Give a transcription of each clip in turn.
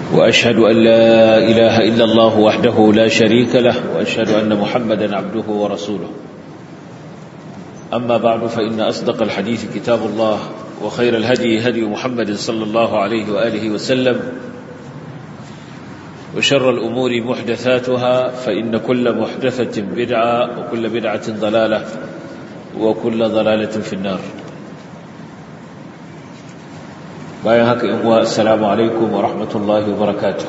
وأشهد أن لا إله إلا الله وحده لا شريك له وأشهد أن محمدا عبده ورسوله أما بعد فإن أصدق الحديث كتاب الله وخير الهدي هدي محمد صلى الله عليه وآله وسلم وشر الأمور محدثاتها فإن كل محدثة بدعة وكل بدعة ضلالة وكل ضلالة في النار bayan haka in wa assalamu alaikum wa rahmatullahi wa barakatuh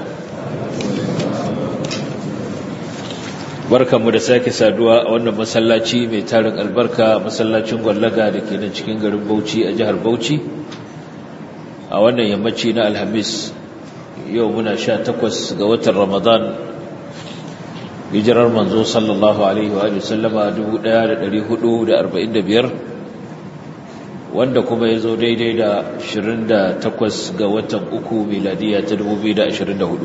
barkanmu da sake saduwa a wannan masallaci mai tarin albarka masallacin gwallaga da ke nan cikin garin Bauchi a jihar Bauchi a wannan yammaci na Alhamis yau muna sha takwas ga watan Ramadan hijirar manzo sallallahu alaihi wa sallama 1445 wanda kuma ya zo daidai da 28 ga watan uku miladiya ta 2024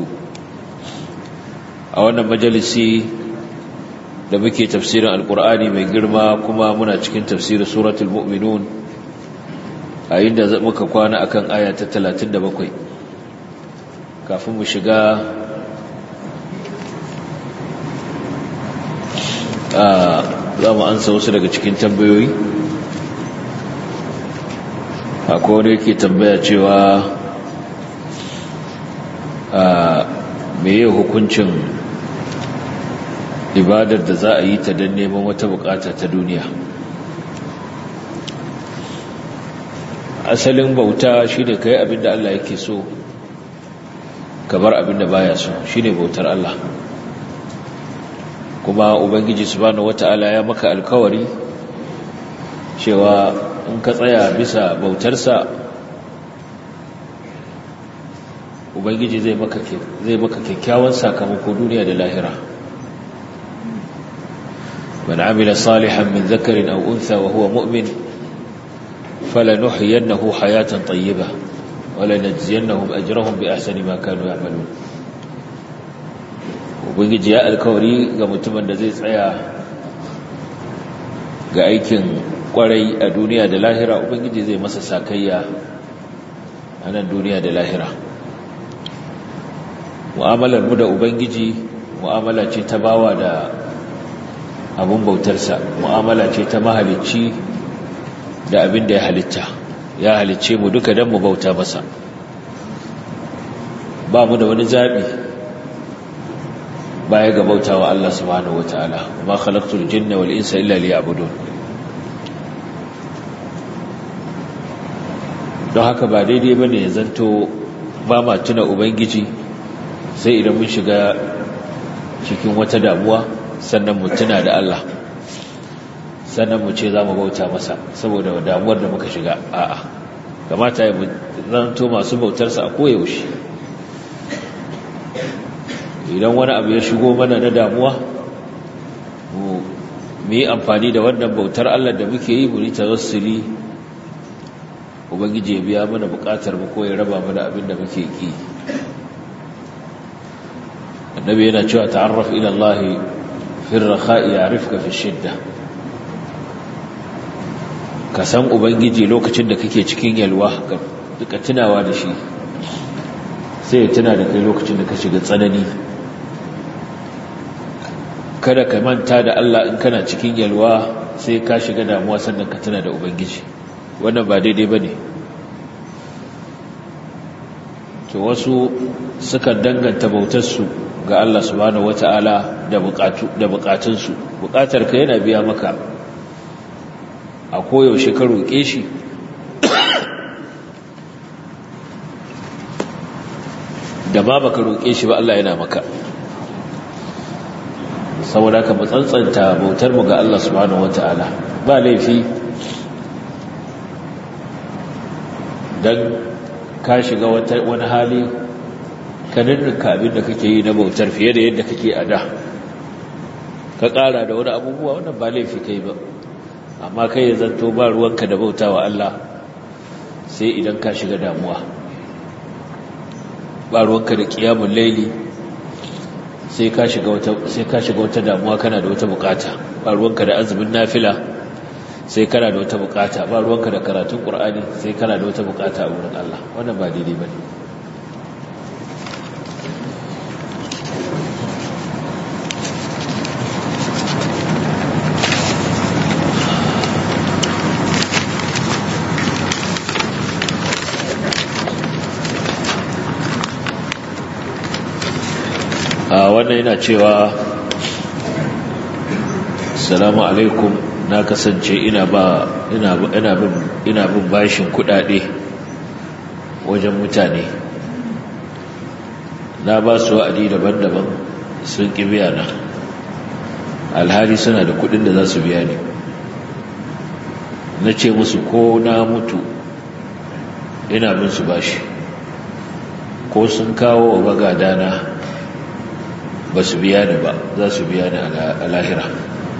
a wannan majalisi da muke tafsirin alkur'ani mai girma kuma muna cikin tafsirin suratul mu'minun a inda muka kwana akan aya ta 37 kafin mu shiga za mu ansa wasu daga cikin tambayoyi akwai wani yake tambaya cewa a meye hukuncin ibadar da za a yi ta don neman wata bukata ta duniya asalin bauta shi ne ka yi abinda Allah yake so ka bar abinda baya so shi ne bautar Allah kuma ubangiji subhanahu wata'ala ya maka alkawari cewa in ka tsaya bisa bautarsa ubangiji zai maka zai maka kyakkyawan sakamako duniya da lahira man amila salihan min dhakarin aw untha wa huwa mu'min falanuhyiyannahu hayatan tayyibah wa lanajziyannahum ajrahum bi ahsani ma kanu ya'malun ubangiji ya alkawari ga mutumin da zai tsaya ga aikin kwarai a duniya da lahira ubangiji zai masa sakayya a nan duniya da lahira mu'amalar mu da ubangiji mu'amala ce ta bawa da abun bautarsa mu'amala ce ta mahalicci da abin da ya halitta ya halicce mu duka don mu bauta masa ba mu da wani zaɓi baya ga bautawa Allah subhanahu wataala ma khalaqtul jinna wal insa illa liya'budun don haka ba daidai ba ne ya zanto ba ma tuna ubangiji sai idan mun shiga cikin wata damuwa sannan mu tuna da Allah sannan mu ce za mu bauta masa saboda damuwar da muka shiga a'a kamata ya zanto masu bautarsa a koyaushe idan wani abu ya shigo mana na damuwa mu yi amfani da wannan bautar Allah da muke yi mu yi tawassuli ubangiji ya biya mana bukatar mu ko ya raba mana abin da muke ki annabi yana cewa ta'arraf ila Allah fi ar-rakha'i ya'rifka fi shidda ka san ubangiji lokacin da kake cikin yalwa ka duka tunawa da shi sai ya tuna da kai lokacin da ka shiga tsanani kada ka manta da Allah in kana cikin yalwa sai ka shiga damuwa sannan ka tuna da ubangiji wannan ba daidai ba ne to wasu suka danganta bautarsu ga Allah subhanahu wata'ala da bukatunsu bukatar ka yana biya maka a koyaushe ka roƙe shi da ma baka roƙe shi ba Allah yana maka saboda ka matsantsanta bautar mu ga Allah subhanahu wata'ala ba laifi dan ka shiga wani hali ka ninninka abin da kake yi na bautar fiye da yadda kake a da ka ƙara da wani abubuwa wannan ba laifi kai ba amma kai ya zanto ba ruwanka da bauta wa Allah sai idan ka shiga damuwa ba ruwanka da ƙiyamun laili sai ka shiga wata damuwa kana da wata bukata ba ruwanka da azumin nafila sai kana da wata bukata ba ruwanka da karatun qur'ani sai kana da wata bukata a wurin Allah wannan ba daidai bane a wannan yana cewa salamu alaikum na kasance ina ba ina ina bin ina bin bashin kudade wajen mutane na ba su wa'adi daban-daban sun ki biya na alhali suna da kudin da za su biya ne na ce musu ko na mutu ina bin su bashi ko sun kawo wa bagadana ba su biya ni ba za su biya ni a lahira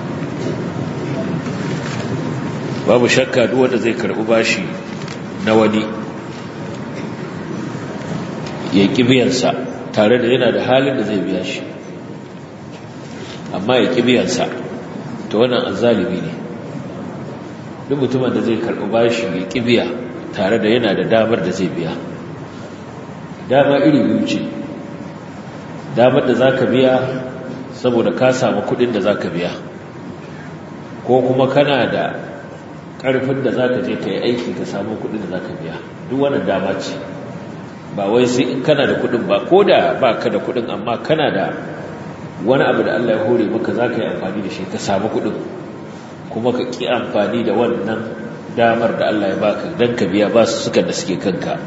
babu shakka duk wanda zai karbi bashi na wani ya ƙi biyansa tare da yana da halin da zai biya shi amma ya ƙi biyansa ta wannan azalimi ne duk mutumin da zai karbi bashi ya ƙi biya tare da yana da damar da zai biya dama iri biyu ce damar da za ka biya saboda ka samu kudin da za ka biya ko kuma kana da ƙarfin da za ka je ka yi aiki ka samu kudin da za ka biya duk wannan dama ce ba wai sai in kana da kudin ba ko da ba ka da kudin amma kana da wani abu da Allah ya hore maka za ka yi amfani da shi ka samu kudin kuma ka ƙi amfani da wannan damar da Allah ya baka don ka biya ba su suka da suke kanka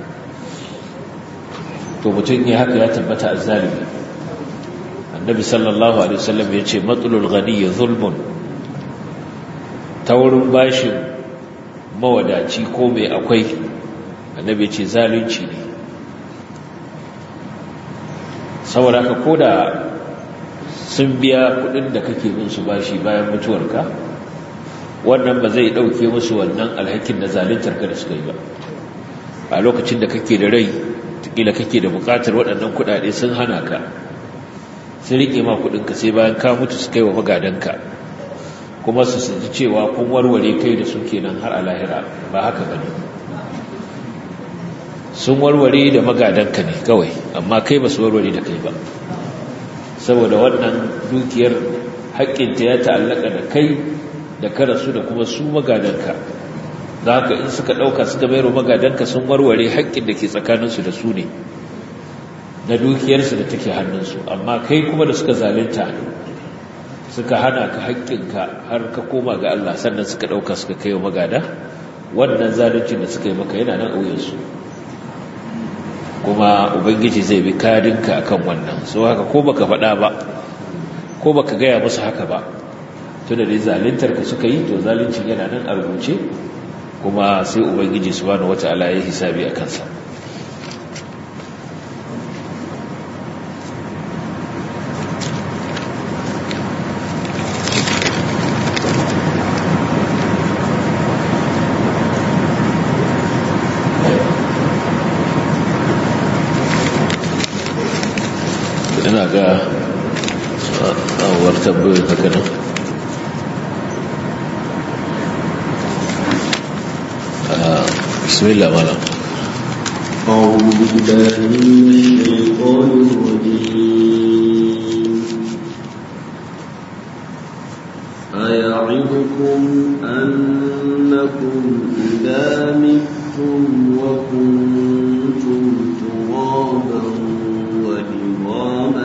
to mutum ya haka ya tabbata azzalimi annabi sallallahu alaihi wasallam ya ce matsalul ghani zulmun ta wurin bashin mawadaci ko mai akwai annabi ce zalunci ne saboda ka koda sun biya kudin da kake bin su bashi bayan mutuwarka wannan ba zai dauke musu wannan alhakin na zaluntar ka da suka yi ba a lokacin da kake da rai kila kake da bukatar waɗannan kuɗaɗe sun hana ka sun riƙe ma kuɗinka sai bayan ka mutu su kai wa magadanka kuma su ji cewa kun warware kai da su kenan har a lahira ba haka ba ne sun warware da magadanka ne kawai amma kai ba su warware da kai ba saboda wannan dukiyar haƙƙinta ya ta'allaka da kai da kada su da kuma su magadanka da haka in suka ɗauka suka bayar magadanka sun warware haƙƙin da ke tsakaninsu da su ne na dukiyarsu da take hannunsu amma kai kuma da suka zalunta suka hana ka haƙƙinka har ka koma ga Allah sannan suka ɗauka suka kai wa magada wannan zaluncin da suka yi maka yana nan auyensu kuma ubangiji zai bi kadinka akan wannan so haka ko baka faɗa ba ko baka gaya musu haka ba tunda dai zaluntar ka suka yi to zaluncin yana nan a rubuce kuma sai ubangiji subhanahu wataala ya hisabi a kansa ina ga awar tambayoyin haka nan بسم الله مالا أعوذ بالله من الشيطان الرجيم أيعدكم أنكم إذا متم وكنتم ترابا وعظاما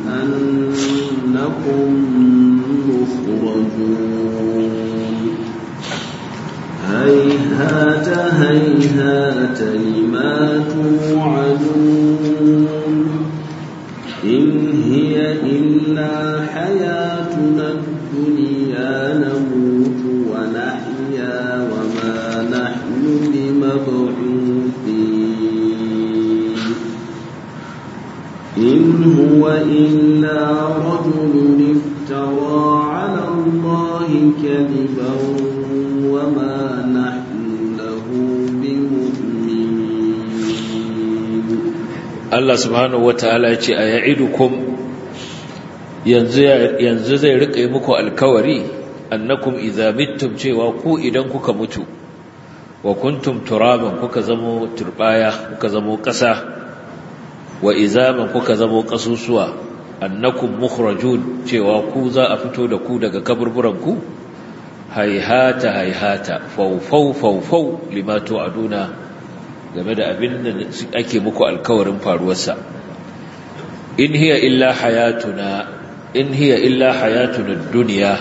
أنكم مخرجون هيهات هيهات لما توعدون إن هي إلا حياتنا الدنيا نموت ونحيا وما نحن بمبعوثين إن هو إلا رجل افترى على الله كذبا وما نحن له بمؤمنين Allah subhanahu wataala ya ce aya'idukum yanzu yanzu zai rika yi muku alkawari annakum idza mittum cewa ku idan kuka mutu wa kuntum turaban kuka zamo turbaya kuka zamo ƙasa wa izaman kuka zamo ƙasusuwa annakum mukhrajun cewa ku za a fito da ku daga kaburburan ku haihata haihata faufau faufau lima tu'aduna game da abin da ake muku alkawarin faruwarsa in hiya illa hayatuna in hiya illa hayatuna dunya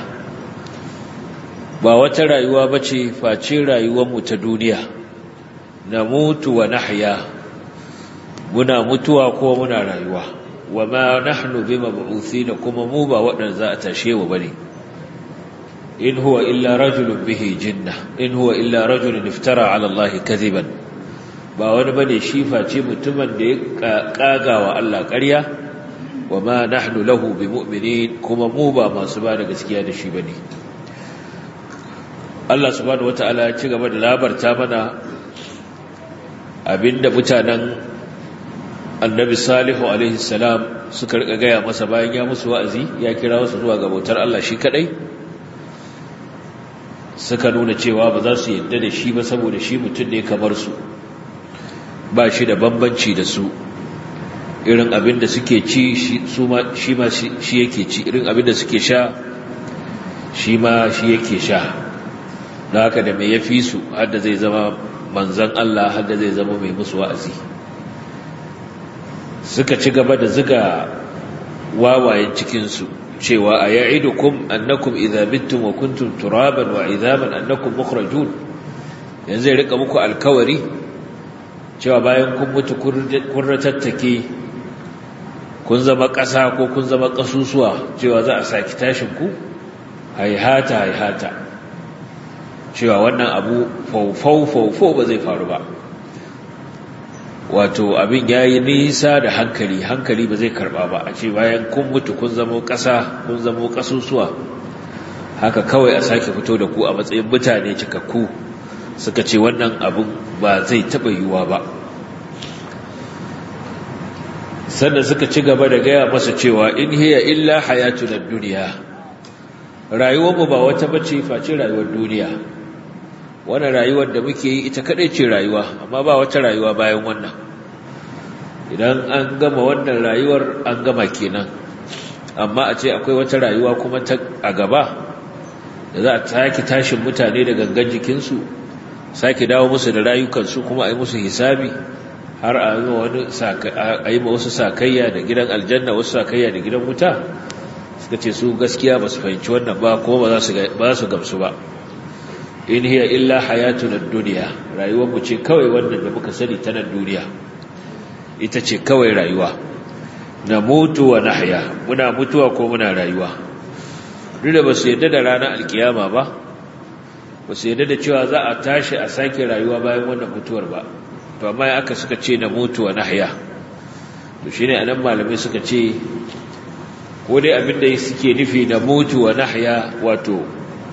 ba wata rayuwa bace face rayuwar mu ta duniya namutu wa nahya muna mutuwa ko muna rayuwa wama nahnu bimab'uthina kuma mu ba waɗanda za a tashe wa bane in huwa illa rajulun bihi jinna in huwa illa rajulun iftara ala Allah kadiban ba wani bane shi face mutumin da ya kaga wa Allah ƙarya wama nahnu lahu bimu'minin kuma mu ba masu ba da gaskiya da shi bane Allah subhanahu wataala ya ci gaba da labarta mana abinda mutanen annabi salihu alaihi salam suka rika gaya masa bayan ya musu wa'azi ya kira wasu zuwa ga bautar Allah shi kadai suka nuna cewa ba za su yadda da shi ba saboda shi mutum ne kamar su ba shi da bambanci da su irin abin da suke ci shi ma shi yake ci irin abin da suke sha shi ma shi yake sha da haka da mai ya fi su hadda zai zama manzan Allah hadda zai zama mai musu wa'azi suka ci gaba da ziga wawayen cikinsu cewa a ya'idukum annakum idza mittum wa kuntum turaban wa idhaban annakum mukhrajun yanzu ya rika muku alkawari cewa bayan kun mutu kun ratattake kun zama ƙasa ko kun zama ƙasusuwa cewa za a saki tashin ku haihata haihata cewa wannan abu faufau faufau ba zai faru ba wato abin ya yi nisa da hankali hankali ba zai karba ba a ce bayan kun mutu kun zamo ƙasa kun zamo ƙasusuwa haka kawai a sake fito da ku a matsayin mutane cikakku suka ce wannan abin ba zai taɓa yiwuwa ba sannan suka ci gaba da gaya masa cewa in hiya illa hayatu na duniya rayuwarmu ba wata bace face rayuwar duniya wannan rayuwar da muke yi ita kadai ce rayuwa amma ba wata rayuwa bayan wannan idan an gama wannan rayuwar an gama kenan amma a ce akwai wata rayuwa kuma ta a gaba da za a sake tashin mutane da gangan jikinsu sake dawo musu da rayukansu kuma a yi musu hisabi har a yi ma wasu sakayya da gidan aljanna wasu sakayya da gidan wuta suka ce su gaskiya ba su fahimci wannan ba kuma ba su gamsu ba in hiya illa hayatuna dunya rayuwar mu ce kawai wannan da muka sani ta nan duniya ita ce kawai rayuwa na mutu wa nahya muna mutuwa ko muna rayuwa duk da basu yadda da ranar alkiyama ba basu yadda da cewa za a tashi a sake rayuwa bayan wannan mutuwar ba to amma aka suka ce na mutu wa nahya to shine anan malamai suka ce ko dai abinda suke nufi na mutu wa nahya wato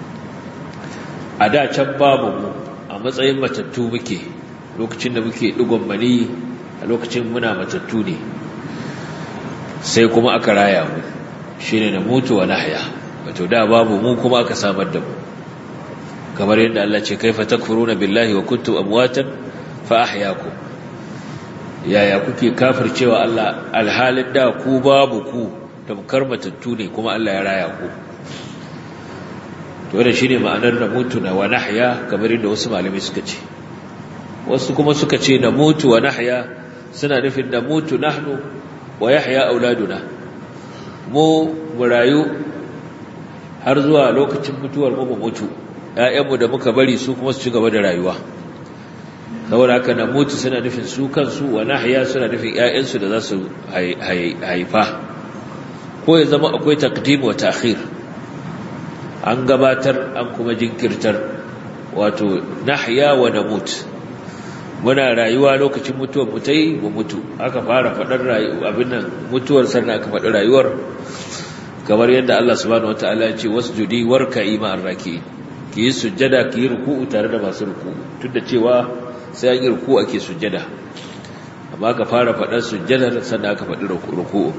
a da can babu mu a matsayin matattu muke lokacin da muke digon mani a lokacin muna matattu ne sai kuma aka raya mu shine na mutu wa nahya wato da babu mu kuma aka samar da mu kamar yadda Allah ce kaifa takfuruna billahi wa kuntum amwatan fa ahyaakum yaya kuke kafircewa Allah alhalin da ku babu ku tamkar matattu ne kuma Allah ya raya ku to da shine ma'anar na mutu na wa nahya kamar yadda wasu malamai suka ce wasu kuma suka ce na mutu wa nahya suna nufin da mutu nahnu wa yahya auladuna mu mu rayu har zuwa lokacin mutuwar mu mutu ƴaƴanmu da muka bari su kuma su ci gaba da rayuwa saboda haka na mutu suna nufin su kansu wa nahya suna nufin ƴaƴansu da za su haifa ko ya zama akwai taqdim wa ta'khir an gabatar an kuma jinkirtar wato nahya wa namut muna rayuwa lokacin mutuwar mu tai mu mutu aka fara fadar rayuwa abin nan mutuwar sannan aka faɗi rayuwar kamar yadda Allah subhanahu wataala ya ce wasjudi warka'i ma'ar raki ki yi sujjada ki yi ruku'u tare da masu ruku'u tunda cewa sai an yi ruku'u ake sujjada amma aka fara fadar sujjadar sannan aka faɗi ruku'u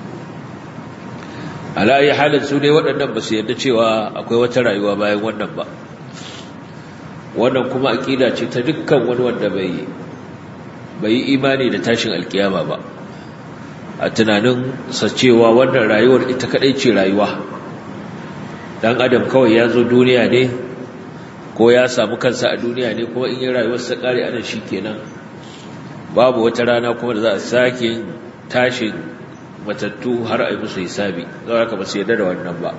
ala ayi halin su ne waɗannan ba su yarda cewa akwai wata rayuwa bayan wannan ba wannan kuma aƙida ce ta dukkan wani wanda bai bai yi imani da tashin alkiyama ba a tunanin sa cewa wannan rayuwar ita kadai ce rayuwa dan adam kawai ya zo duniya ne ko ya samu kansa a duniya ne kuma in yi rayuwar sa kare anan shikenan babu wata rana kuma da za a sake tashin matattu har a yi musu hisabi zai haka ba su yarda da wannan ba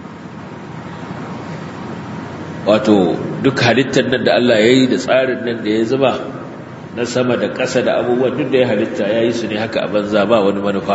wato duk halittar nan da Allah ya yi da tsarin nan da ya zuba na sama da ƙasa da abubuwan duk da ya halitta ya yi su ne haka a banza ba wani manufa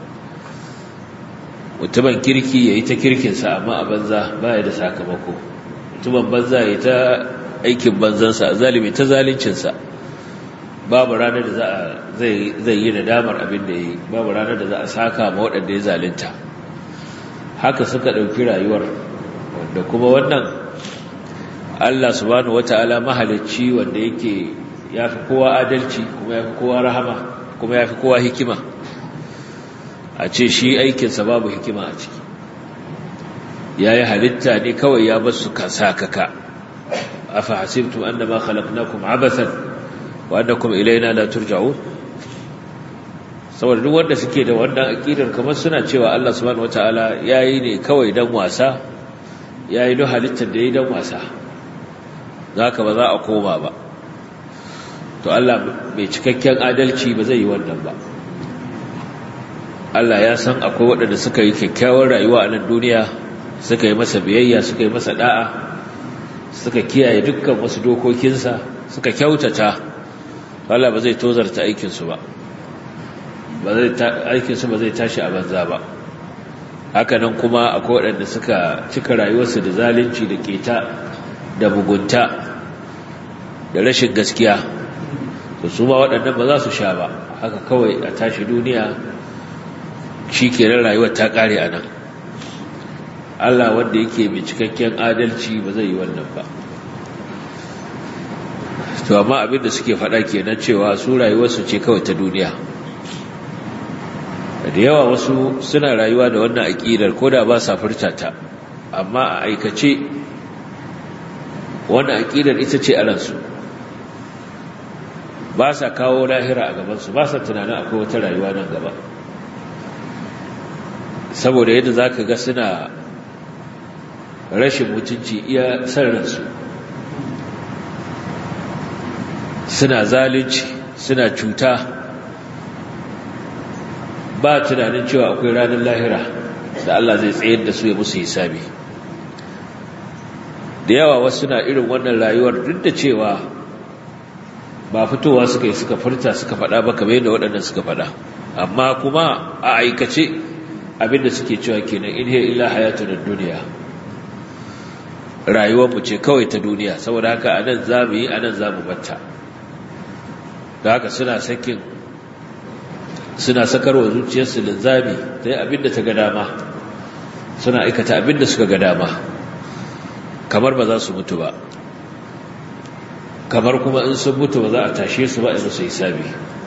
mutumin kirki ya yi ta kirkinsa amma a banza ba ya da sakamako mutumin banza ya yi ta aikin banzansa a zalimi ta zalincinsa babu ranar da zai yi da damar abin da ya yi babu ranar da za a saka ma waɗanda ya zalinta haka suka ɗauki rayuwar wanda kuma wannan Allah subhanahu wata'ala mahalicci wanda yake ya fi kowa adalci kuma ya fi kowa rahama kuma ya fi kowa hikima a ce shi aikinsa babu hikima a ciki ya yi halitta ne kawai ya basu sakaka afa hasibtum annama khalaqnakum abathan wa annakum ilayna la turja'un saboda duk wanda suke da wannan aqidar kamar suna cewa Allah subhanahu wataala yayi ne kawai dan wasa yayi duk halittar da yayi dan wasa zaka ba za a koma ba to Allah mai cikakken adalci ba zai yi wannan ba Allah ya san akwai waɗanda suka yi kyakkyawar rayuwa a nan duniya suka yi masa biyayya suka yi masa da'a suka kiyaye dukkan wasu dokokinsa suka kyautata Allah ba zai tozarta aikinsu ba ba zai aikinsu ba zai tashi a banza ba hakanan kuma akwai waɗanda suka cika rayuwarsu da zalunci da keta da mugunta da rashin gaskiya to su ma waɗannan ba za su sha ba haka kawai a tashi duniya shi kenan rayuwar ta ƙare a nan Allah wanda yake mai cikakken adalci ba zai yi wannan ba to amma abin da suke faɗa kenan cewa su rayuwarsu ce kawai ta duniya da yawa wasu suna rayuwa da wannan aƙidar ko da ba sa furta ta amma a aikace wannan aƙidar ita ce a ransu ba sa kawo lahira a gabansu ba sa tunanin akwai wata rayuwa nan gaba saboda yadda za ka ga suna rashin mutunci iya san ransu suna zalunci suna cuta ba tunanin cewa akwai ranar lahira da Allah zai tsayar da su ya musu hisabi da yawa wasu na irin wannan rayuwar duk da cewa ba fitowa suka yi suka furta suka faɗa ba kamar yadda waɗannan suka faɗa amma kuma a aikace abinda suke cewa kenan in hiya illa hayatun duniya rayuwar mu ce kawai ta duniya saboda haka anan zamu yi anan zamu batta da haka suna sakin suna sakarwa zuciyarsu linzami ta yi abinda ta ga dama suna aikata abinda suka ga dama kamar ba za su mutu ba kamar kuma in sun mutu ba za a tashe su ba a musu hisabi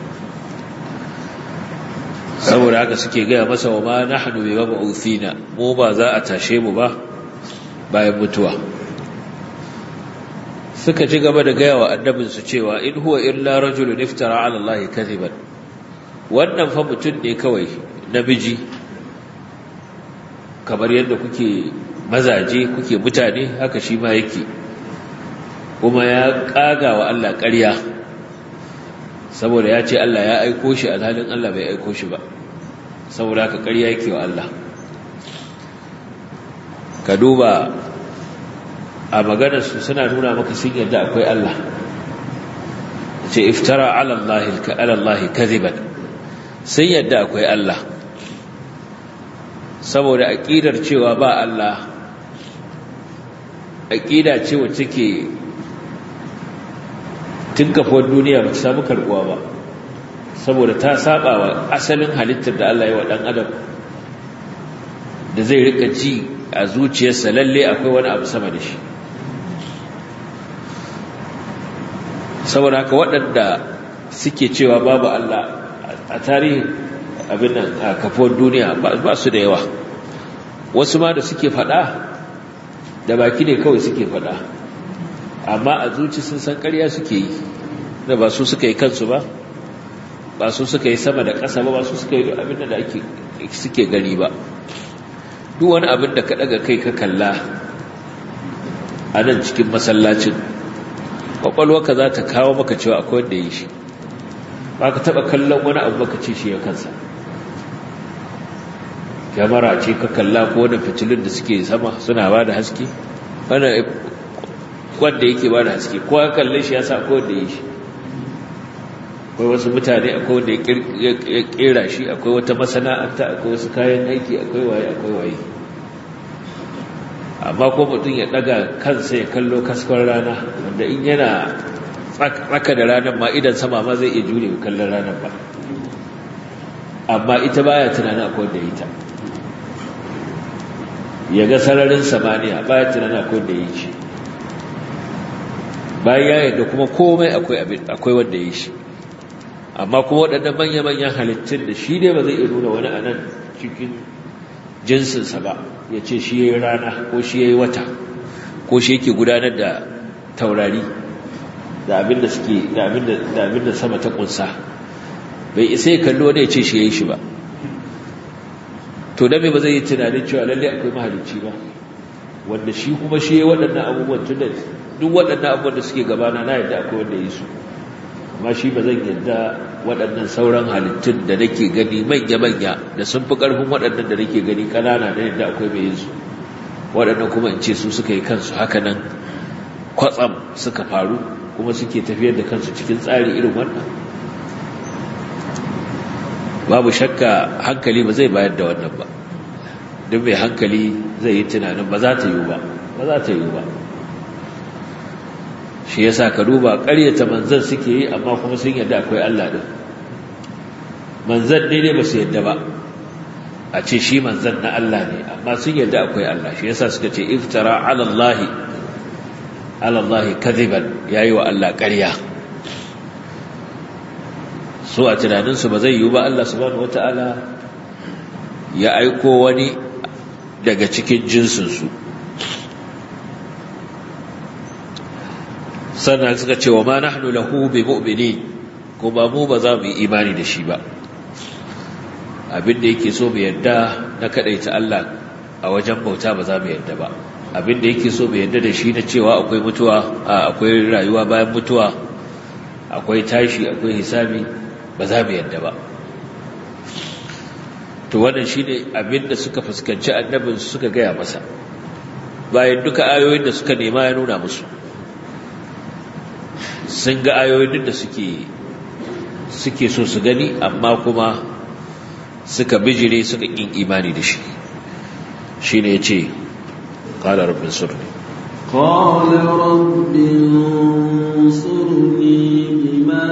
saboda haka suke gaya masa wa ma nahnu bi mab'uthina mu ba za a tashe mu ba bayan mutuwa suka ci gaba da gaya wa annabinsu cewa in huwa illa rajulun iftara ala Allah kadhiban wannan fa mutum ne kawai namiji kamar yadda kuke mazaje kuke mutane haka shi ma yake kuma ya kaga wa Allah ƙarya saboda ya ce Allah ya aiko shi alhalin Allah bai aiko shi ba saboda haka ƙarya yake wa Allah ka duba a maganarsu suna nuna maka sun yadda akwai Allah ce iftara ala Allah kaziban sun yadda akwai Allah saboda aƙidar cewa ba Allah aƙida ce wacce ke tun kafuwar duniya ba ta samu karɓuwa ba saboda ta saba wa asalin halittar da Allah ya wa ɗan adam da zai rika ji a zuciyarsa lalle akwai wani abu sama da shi saboda haka waɗanda suke cewa babu Allah a tarihin abin nan a kafuwar duniya ba su da yawa wasu ma da suke faɗa da baki ne kawai suke faɗa amma a zuci sun san ƙarya suke yi da ba su suka yi kansu ba ba su suka yi sama da ƙasa ba ba su suka yi abin da ake suke gani ba duk wani abin da ka ɗaga kai ka kalla a nan cikin masallacin ƙwaƙwalwarka za ta kawo maka cewa akwai wanda yi shi ba ka taɓa kallon wani abu maka ce shi ya kansa kyamara ce ka kalla ko wani fitilun da suke sama suna ba da haske wanda yake ba da haske ko ya kalle shi ya sa akwai wanda ya shi akwai wasu mutane akwai wanda ya kera shi akwai wata masana'anta akwai wasu kayan aiki akwai waye akwai waye amma ko mutum ya daga kansa ya kallo kaskon rana wanda in yana tsaka da ranar ma idan sama ma zai iya jure kallon ranar ba amma ita baya tunanin akwai wanda ita ya ga sararin samaniya baya tunanin akwai wanda ya yi shi bayan ya yadda kuma komai akwai wanda ya yi shi amma kuma waɗannan manya-manyan halittun da shi ne ba zai iya nuna wani a nan cikin jinsinsa ba ya ce shi ya yi rana ko shi ya yi wata ko shi yake gudanar da taurari da abin da suke da abin da sama ta kunsa bai isa ya kalli wani ya ce shi ya yi shi ba to dame ba zai yi tunanin cewa lalle akwai mahalicci ba wanda shi kuma shi ya waɗannan abubuwan tun da duk waɗannan abubuwan da suke gabana na yadda akwai wanda ya yi su amma shi ba zan yadda waɗannan sauran halittun da nake gani manya-manya da sun fi ƙarfin waɗannan da nake gani ƙanana da yadda akwai mai yin su waɗannan kuma in ce su suka yi kansu haka nan kwatsam suka faru kuma suke tafiyar da kansu cikin tsari irin wannan babu shakka hankali ba zai bayar da wannan ba duk mai hankali zai yi tunanin ba za ta yi ba ba za ta yi ba shi yasa ka duba ƙaryata manzan suke yi amma kuma sun yadda akwai Allah din manzan ne ne ba su yadda ba a ce shi manzan na Allah ne amma sun yadda akwai Allah shi yasa suka ce iftara ala Allah ala Allah kadhiban yayi wa Allah ƙarya su a tunaninsu ba zai yiwu ba Allah subhanahu wataala ya aiko wani daga cikin jinsinsu sannan suka ce wa ma nahnu lahu bi mu'minin kuma mu ba za mu yi imani da shi ba abinda yake so mu yadda na kadaita Allah a wajen bauta ba za mu yadda ba abinda yake so mu yadda da shi na cewa akwai mutuwa akwai rayuwa bayan mutuwa akwai tashi akwai hisabi ba za mu yadda ba to wannan shine abinda suka fuskanci annabin suka gaya masa bayan duka ayoyin da suka nema ya nuna musu sun ga ayoyin da suke suke so su gani amma kuma suka bijire suka kin imani da shi shine yace qala rabbin surni قال رب انصرني بما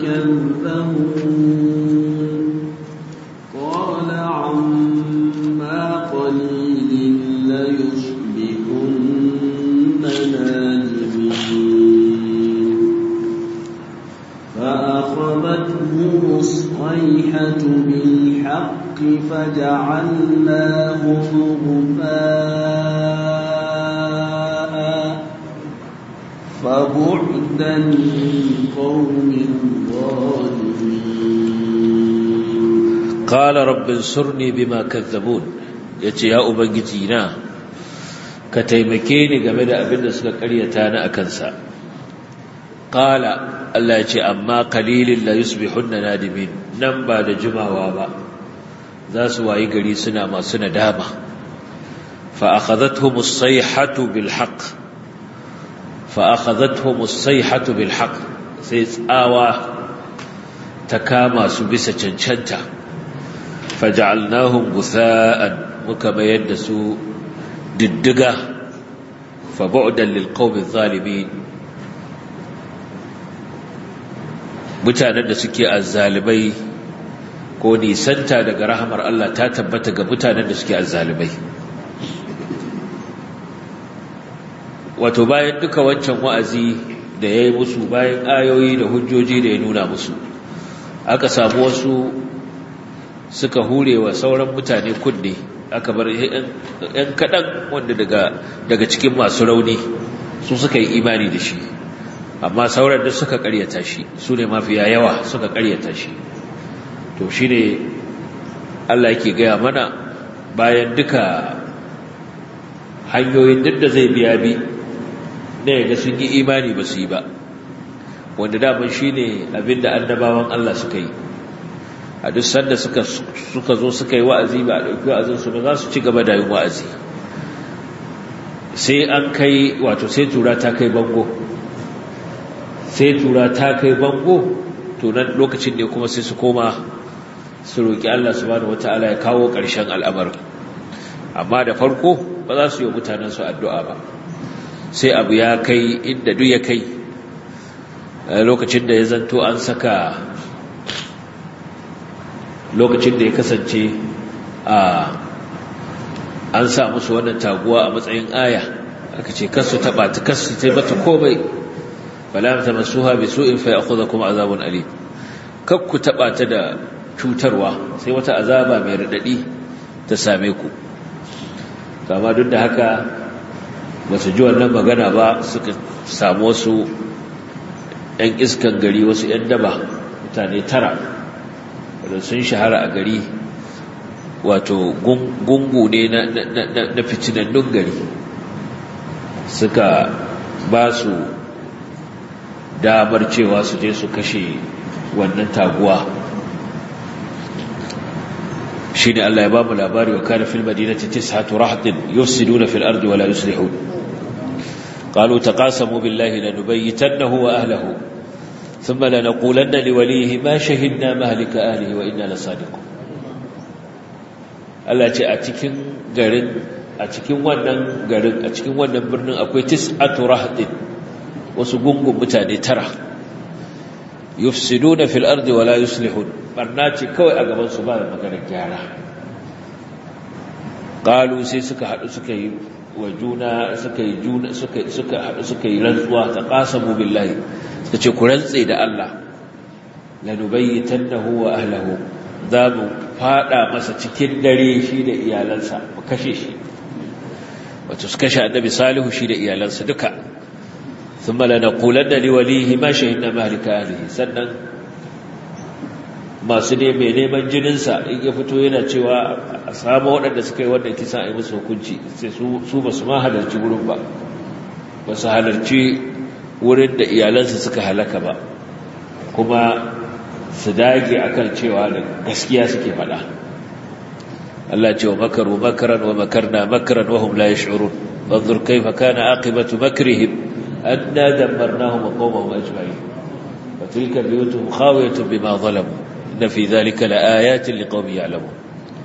كذبون قال عما قليل ليصبحن نادمين فأخذتهم الصيحة بالحق فجعلناهم غفاء فبعدا للقوم الظالمين قال رب انصرني بما كذبون yace ya ubangiji na ka taimake ni game da abin da suka karyata ni akan sa qala Allah yace amma qalilin la yusbihunna nadimin nan ba da jimawa ba za su wayi gari suna masu nadama fa akhadhatuhum as-sayhatu bil haqq fa akhadhatuhum as-sayhatu bil haqq sai tsawa ta kama su bisa cancanta faja'alnahum ghutha'an muka mayar da su diddiga fa bu'dan lil qawmi zalimin mutanen da suke azzalibai ko nisanta daga rahamar Allah ta tabbata ga mutanen da suke azzalibai wato bayan duka wancan wa'azi da ya yi musu bayan ayoyi da hujjoji da ya nuna musu aka samu wasu suka hure wa sauran mutane kunne aka bar ‘yan kaɗan wanda daga cikin masu rauni su suka yi imani da shi amma sauran da suka ƙaryata shi su ne mafiya yawa suka ƙaryata shi to shi ne Allah yake gaya mana bayan duka hanyoyin duk da zai biya bi na yaga sun yi imani ba su yi ba wanda daman shi ne abinda annabawan Allah suka yi a duk sanda suka suka zo suka yi wa'azi ba a ɗauki wa'azinsu ba za su ci gaba da yin wa'azi sai an kai wato sai tura ta kai bango sai tura ta kai bango to nan lokacin ne kuma sai su koma su roƙi Allah subhanahu wataala ya kawo ƙarshen al'amarin amma da farko ba za su yi mutanen su addu'a ba sai abu ya kai inda duk ya kai lokacin da ya zanto an saka lokacin da ya kasance a an sa musu wannan taguwa a matsayin aya aka ce kasu taba ta kasu ta mata komai fala ta masuha bi su'in fa ya'khudhukum azabun alim kakku taba ta da cutarwa sai wata azaba mai radadi ta same ku kama duk da haka ba su ji wannan magana ba suka samu wasu 'yan iskan gari wasu 'yan daba mutane tara wadda sun shahara a gari wato gungu ne na fitinannun gari suka ba su damar cewa su je su kashe wannan taguwa shi ne Allah ya ba mu labari wa kana fil madinati tis'atu rahdin yufsiduna fil ardi wa la yuslihun qalu taqasamu billahi lanubayyitannahu wa ahlihi thumma lanaqulanna liwalihi ma shahidna mahlika ahlihi wa inna lasadiqun Allah ce a cikin garin a cikin wannan garin a cikin wannan birnin akwai tis'atu rahdin wasu gungun mutane tara yufsiduna fil ardi wa la yuslihun barna ce kawai a gaban su ba da maganar gyara qalu sai suka hadu suka yi wa juna suka yi juna suka suka hadu suka yi rantsuwa ta qasamu billahi suka ce ku rantse da Allah lanubayyitannahu wa ahlihi za mu fada masa cikin dare shi da iyalansa mu kashe shi wato su kashe annabi salihu shi da iyalansa duka thumma lanaqulanna liwalihi ma shahidna mahlika ahlihi sannan masu ne mai neman jininsa in ya fito yana cewa a samu waɗanda suka yi wannan kisa a yi musu hukunci sai su ba su ma halarci wurin ba ba su halarci wurin da iyalansa suka halaka ba kuma su dage akan cewa da gaskiya suke faɗa Allah ce wa makaru makaran wa makarna makaran wa hum la yash'urun fanzur kayfa kana aqibatu makrihim anna dammarnahum wa qawmahum ajma'in wa tilka biyutuhum khawiyatun bima zalamu inna fi dhalika laayatin liqaumin ya'lamun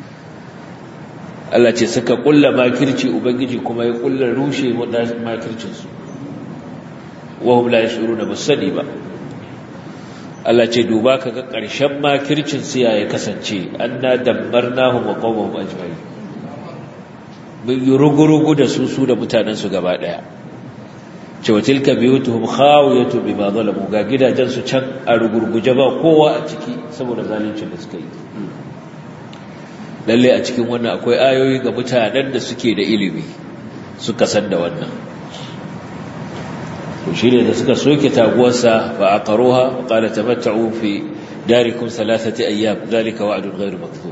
Allah ce suka kulla makirci ubangiji kuma ya kulla rushe makircin su wa hum la yash'uruna musadi ba Allah ce duba ka ga ƙarshen makircin siya ya kasance an na dambar nahu maƙomar ajiyar mun yi rugurugu da su su da mutanensu gaba ɗaya cewa tilka biyu tuhum khawiyatu bima zalamu ga gidajensu can a rugurguje ba kowa a ciki saboda zaluncin da suka yi lalle a cikin wannan akwai ayoyi ga mutanen da suke da ilimi suka san da wannan to shi ne da suka soke taguwarsa ba a ƙaroha wa ƙala tamatta'u fi darikun salasati ayyam zalika wa'adun ghairu makthub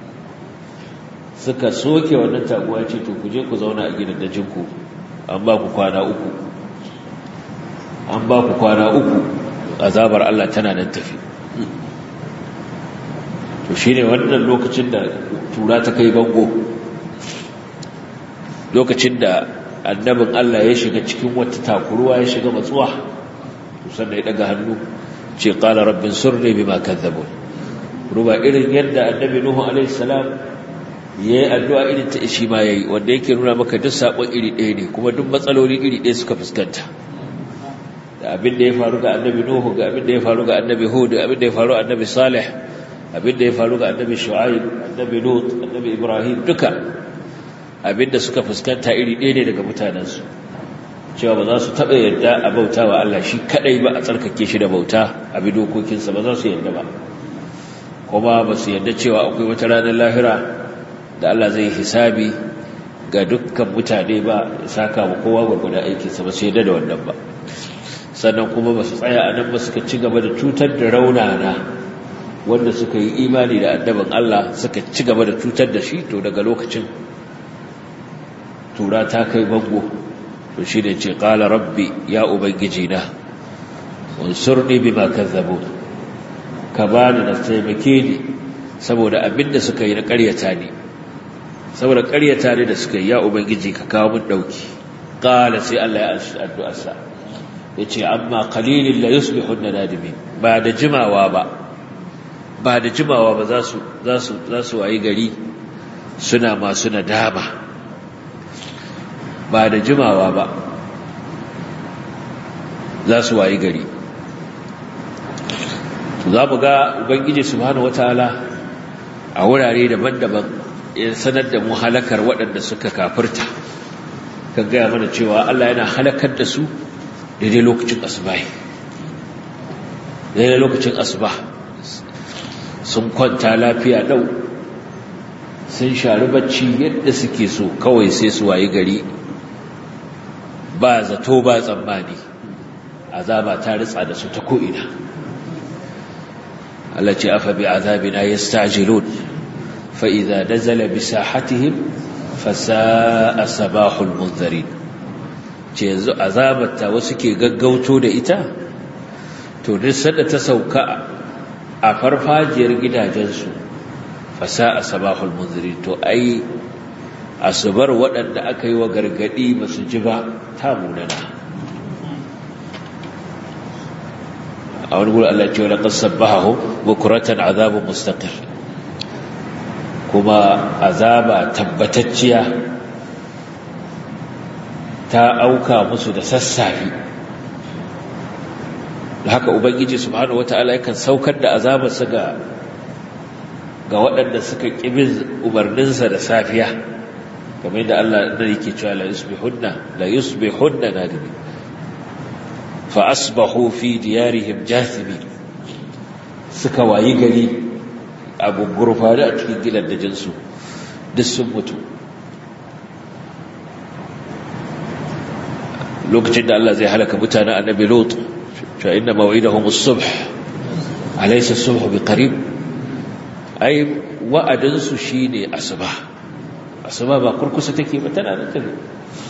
suka soke wannan taguwa ce to ku je ku zauna a gidan dajinku an ba ku kwana uku an ba ku kwana uku azabar Allah tana nan tafi to shine wannan lokacin da tura ta kai bango lokacin da annabin Allah ya shiga cikin wata takuruwa ya shiga matsuwa sannan ya daga hannu ce qala rabbin surni bima kadzabun ruba irin yadda annabi nuhu alaihi salam yayi addu'a irin ta shi ma yayi wanda yake nuna maka duk sabon iri ɗaya ne kuma duk matsaloli iri ɗaya suka fuskanta da abin da ya faru ga annabi nuhu ga abin da ya faru ga annabi hud abin da ya faru ga annabi salih abin da ya faru ga annabi shu'aib annabi lut annabi ibrahim duka abinda suka fuskanta iri ɗaya ne daga mutanensu cewa ba za su taɓa yadda a bauta wa Allah shi kaɗai ba a tsarkake shi da bauta a bi dokokinsa ba za su yadda ba kuma ba su yadda cewa akwai wata ranar lahira da Allah zai hisabi ga dukkan mutane ba saka ma kowa gwargwada aikinsa ba su yadda da wannan ba sannan kuma ba su tsaya a nan ba suka ci gaba da cutar da raunana wanda suka yi imani da addaban Allah suka ci gaba da cutar da shi to daga lokacin tura ta kai bango to shi ne ce ƙala rabbi ya ubangiji na unsurni bima kazzabu ka bani na taimake ni saboda abinda suka yi na ƙaryata ne saboda ƙaryata ne da suka yi ya ubangiji ka kawo mun ɗauki ƙala sai Allah ya anshi addu'arsa ya ce amma qalilin la yusbihun nadimin ba da jimawa ba ba da jimawa ba za su za su za su wayi gari suna masu nadama ba da jimawa ba za su wayi gari za mu ga ubangiji subhanahu wataala a wurare daban-daban ya sanar da mu halakar waɗanda suka kafirta kan gaya mana cewa Allah yana halakar da su daidai lokacin asubahi daidai lokacin asuba sun kwanta lafiya ɗau sun shari bacci yadda suke so kawai sai su wayi gari ba zato ba tsammani azaba ta ritsa da su ta ko'ina Allah ce afa bi azabina yastajilun fa idza nazala bi sahatihim fa sa'a sabahul munzirin ce yanzu azabar ta wasu ke gaggauto da ita to duk sanda ta sauka a farfajiyar gidajensu fa sa'a sabahul munzirin to ai asubar waɗanda aka yi wa gargadi ba su ji ba ta munana a wani guri Allah ce wani ƙasar bahahu bukuratan azabun mustaƙir kuma azaba tabbatacciya ta auka musu da sassafe da haka ubangiji subhanahu wata'ala yakan saukar da azabarsa ga ga waɗanda suka ƙibin umarninsa da safiya kamar yadda Allah da yake cewa la yusbihunna la yusbihunna nadimin fa asbahu fi diyarihim jathimin suka wayi gari a gurfani a cikin gidan dajinsu duk sun mutu lokacin da Allah zai halaka mutanen annabi lot cewa inna maw'idahum as-subh alaysa as-subh biqarib ai wa'adin su shine asuba asuba ba kurkusa take ba tana nan tafi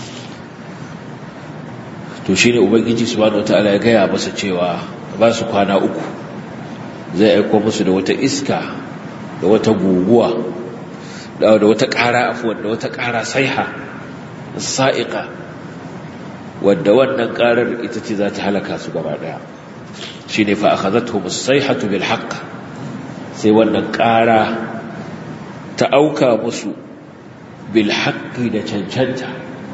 to shine ubangiji subhanahu wataala ya gaya masa cewa ba su kwana uku zai aiko musu da wata iska da wata guguwa da wata ƙara afuwan da wata ƙara saiha sa'iqa wadda wannan ƙarar ita ce za ta halaka su gaba ɗaya shi ne fa'akazatu musaihatu bil haqq sai wannan ƙara ta auka musu bil haqqi da cancanta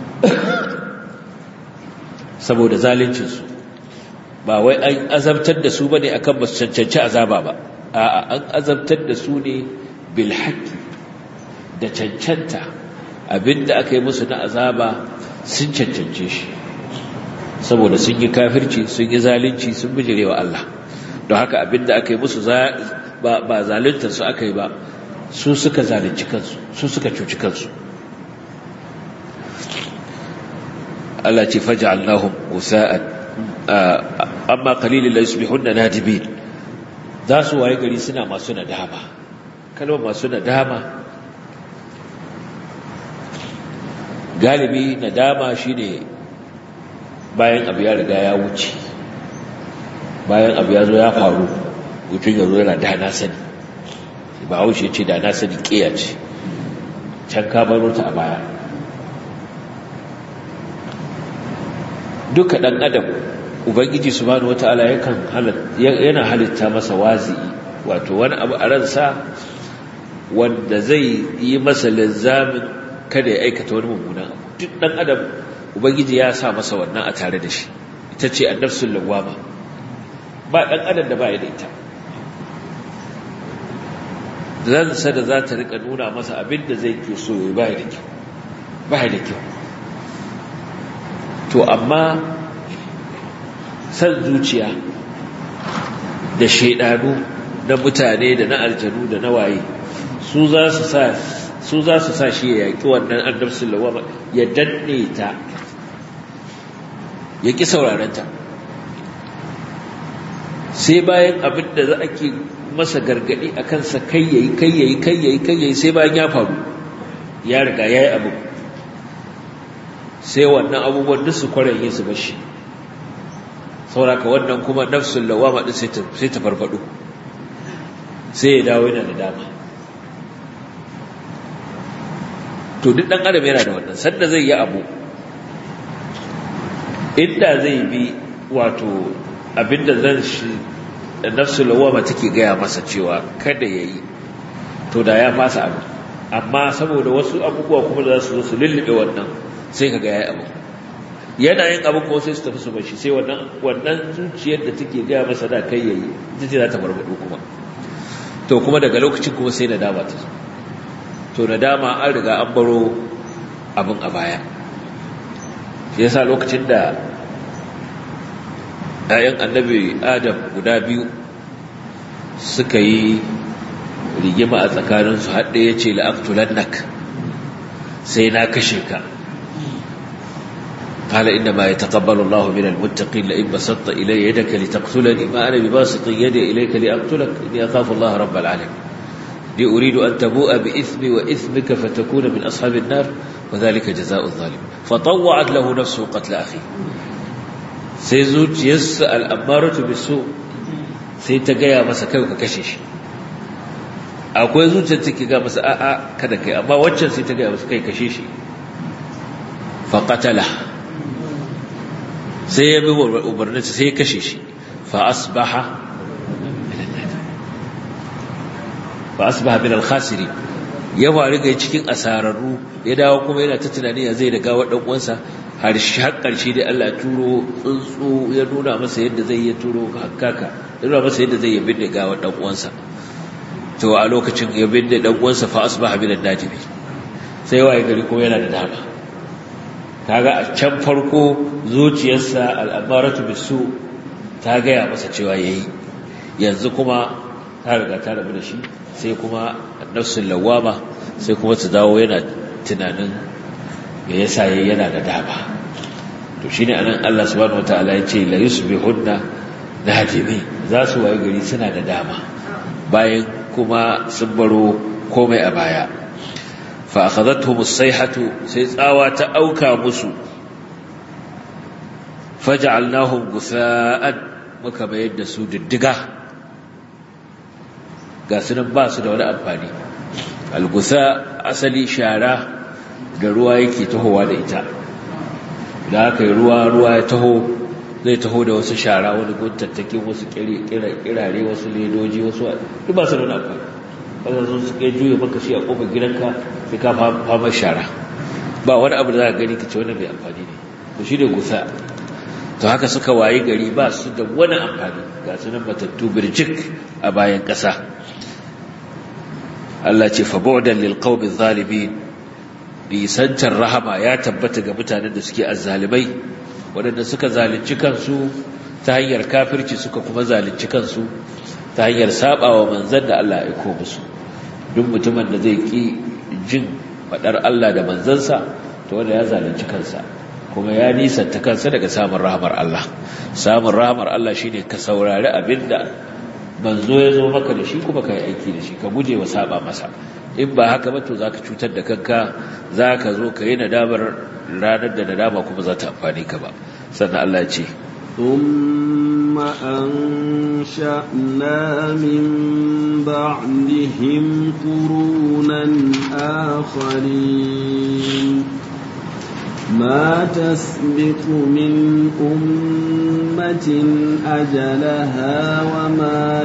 saboda zaluncinsu ba wai an azabtar da su ba ne akan ba su cancanci azaba ba a'a an azabtar da su ne bil haqqi da cancanta abinda aka yi musu na azaba sun cancance shi saboda sun yi kafirci sun yi zalunci sun bijirewa Allah don haka abinda aka yi musu ba zaluntar su aka yi ba su suka zalunci kansu su suka cuci kansu Allah ce faj'alnahum usa'an amma qalilin la yusbihunna nadimin za su waye gari suna masu nadama kalmar masu nadama galibi nadama shine bayan abu ya riga ya wuce bayan abu ya zo ya faru mutum ya zo yana da na sani ba haushe ce da na sani ƙiya ce can ka baro ta a baya duka ɗan adam ubangiji su bani wata'ala yana halitta masa wazi'i wato wani abu a ransa wanda zai yi masa linzamin kada ya aikata wani mummunan abu duk ɗan adam ubangiji ya sa masa wannan a tare da shi ita ce annafsul lawama ba dan adam da ba ya da ita zansa da za ta rika nuna masa abin da zai ke so ya ba da kyau ba da kyau to amma san zuciya da shaidanu na mutane da na aljanu da na waye su za su sa su za su sa shi ya yaƙi wannan annabsul lawama ya danne ta ya ƙi saurarenta sai bayan abin da za a ke masa gargaɗi a kansa kai yayi kai yayi kai yayi kai yayi sai bayan ya faru ya riga ya yi abu sai wannan abubuwan duk su kwarar yin su bashi sauraka wannan kuma nafsul lawama din sai ta farfado sai ya dawo yana da dama to duk ɗan adam yana da wannan sanda zai yi abu inda zai bi wato abinda zan shi nafsu lawama take gaya masa cewa kada ya yi to da ya fasa abu amma saboda wasu abubuwa kuma da za su zo su lullube wannan sai ka ga ya yi abu yana yin abu kuma sai su tafi su bashi sai wannan wannan zuciyar da take gaya masa da kai yayi ita ce za ta barbado kuma to kuma daga lokacin kuma sai nadama ta zo to nadama an riga an baro abin a baya shi yasa lokacin da ‘ya'yan annabi adam guda biyu suka yi rigima a tsakaninsu haɗe ya ce la'aktulannak sai na kashe ka قال إنما يتقبل الله من المتقين لئن بسطت إلي يدك لتقتلني ما أنا بباسط يدي إليك لأقتلك إني أخاف الله رب العالمين لي أريد أن تبوء بإثمي وإثمك فتكون من أصحاب النار وذلك جزاء الظالم فطوعت له نفسه قتل أخيه سيزوج يسأل أمارة بالسوء سيتقيا مسكا كشش akwai zuciyar take ga masa a'a kada kai amma waccan sai ta ga masa kai kashe shi fa qatala sai ya bi umarninsa sai ya kashe shi fa asbaha fa asbaha min al-khasiri ya wari ga cikin asararru ya dawo kuma yana ta tunani ya zai daga wadan uwansa har shi har karshe dai Allah turo tsuntsu ya nuna masa yadda zai ya turo hakkaka ya nuna masa yadda zai ya binne ga wadan uwansa to a lokacin ya binne dan uwansa fa asbaha min al-najimi sai waye gari ko yana da dama kaga a can farko zuciyarsa al'amaratu bisu ta gaya masa cewa yayi yanzu kuma ta riga ta rabu da shi sai kuma nafsul lawama sai kuma ta dawo yana tunanin me yasa yayi yana da dama to shine anan Allah subhanahu wataala ya ce la yusbihunna nadimi za su waye gari suna da dama bayan kuma sun baro komai a baya فأخذتهم الصيحة سيساوى تأوكى مسو فجعلناهم غثاء مكما يدسوا ددقة قاسنا باس da wani amfani algusa asali shara da ruwa yake tahowa da ita da aka yi ruwa ruwa ya taho zai taho da wasu shara wani guntattakin wasu kirare wasu ledoji wasu duk ba su da wani amfani wanda zo su kai juya maka shi a kofar gidanka sai ka fama shara ba wani abu da za ka gani ka ce wani mai amfani ne to shi ne gusa to haka suka wayi gari ba su da wani amfani ga su nan matattu birjik a bayan ƙasa Allah ce fa bu'dan lil qawmi zalimin nisantar rahama ya tabbata ga mutanen da suke azzalimai waɗanda suka zalunci kansu ta hanyar kafirci suka kuma zalunci kansu ta hanyar sabawa manzon da Allah ya aiko musu duk mutumin da zai ki jin fadar Allah da manzansa to wanda ya zalunci kansa kuma ya nisanta kansa daga samun rahmar Allah samun rahmar Allah shine ka saurari abinda manzo ya zo maka da shi kuma ka yi aiki da shi ka guje wa saba masa in ba haka ba to zaka cutar da kanka zaka zo ka yi nadamar ranar da nadama kuma za ta amfani ka ba sannan Allah ya ce ثم أنشأنا من بعدهم قرونا آخرين ما تسبق من أمة أجلها وما